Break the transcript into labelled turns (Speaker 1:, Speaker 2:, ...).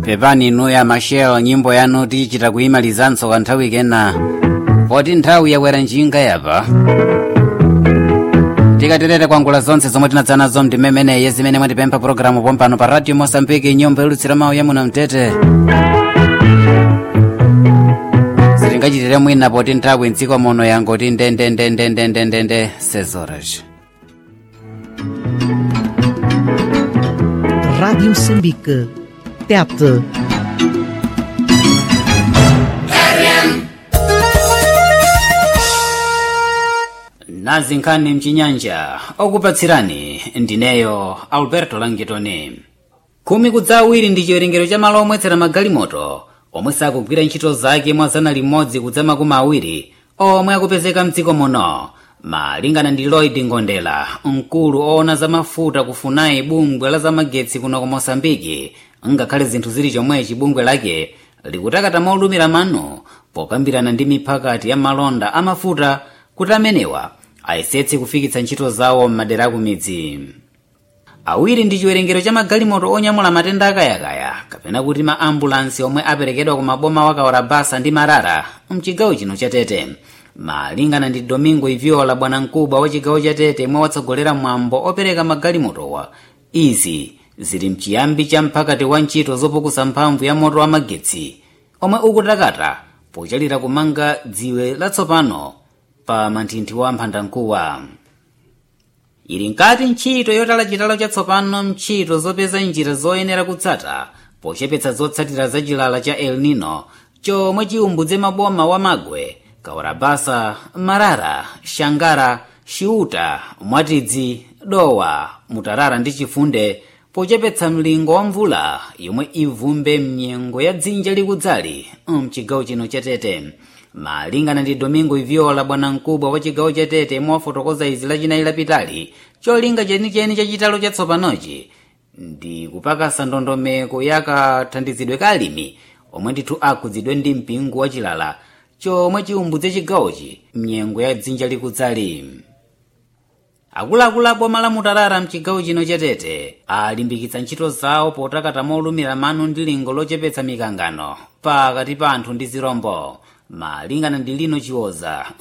Speaker 1: pepani inuya mashel nyimbo yanu tichita kuyimalizanso kanthawi kena poti nthawi yakwera njinga yapa tikaterere kwangula zonse zomwe tinadza nazo mtimemeneyi zimene mwatipempha pologalamu pompano pa radio mosambiki nyumba yolutsira mawu ya muno mtete sitingachitire mwina poti nthawi mdziko muno yangoti ndendendendendendendende sezoras
Speaker 2: Rádio Moçambique. Tete.
Speaker 1: nazi nkhani mchinyanja okupatsirani ndineyo alberto langitoni khumi kudza awiri ndi chiwerengero cha malo omwetsera magalimoto omwe sakugwira ntchito zake mwa zana limodzi kudza makumi awiri omwe akupezeka mdziko muno malingana ndi lloyd ngondela mkulu oona za mafuta kufunai bungwe la zamagetsi kuno ku mosambiki ngakhale zinthu zili chomwechi bungwe lake likutakata molumira mano pokambirana ndi miphakati ya malonda amafuta kuti amenewa ayesetse kufikitsa ntchito zawo m'madera akumidzi awiri ndi chiwerengero cha magalimoto onyamula matenda akayakaya kapena kuti ma ambulansi omwe aperekedwa ku maboma wakawala basa ndi marara mchigawo chino cha tete malingana ndi domingo iviola bwanamkubwa wa chigawo cha tete mwe watsogolera mwambo opereka magalimotowa izi zili mchiyambi cha mphakati wa ntchito zopukusa mphamvu ya moto wa magetsi omwe ukutakata pochalira kumanga dziwe latsopano pa manthinthi wa mphandamkuwa ili nkati ntchito yotala chitalo chatsopano mntchito zopeza njira zoyenera kutsata pochepetsa zotsatira za chilala cha el nino chomwe chiumbudze maboma wa magwe kawarabasa marara shangara xiuta mwatidzi dowa mutarara ndi chifunde pochepetsa mlingo wa mvula yomwe ivumbe mnyengo ya dzinja likudzali mchigawo chino cha tete malingana ndi domingo iviola bwanamkubwa wa chigawo cha tete mwafotokoza izi lachinayi lapitali cholinga chenicheni cha chitalo chatsopanochi ndi kupakasa ndondomeko yakathandizidwe ka alimi omwe ndithu akhudzidwe ndi mpingo wa chilala chomwe chiumbudze chigawochi mnyengo ya dzinja likudzali akuluakulu a boma la mutarara mchigawo chino cha tete alimbikitsa ntchito zawo potakata molumira mano ndi lingo lochepetsa mikangano pakati pa anthu ndi zirombo malingana ndi lino chiwoza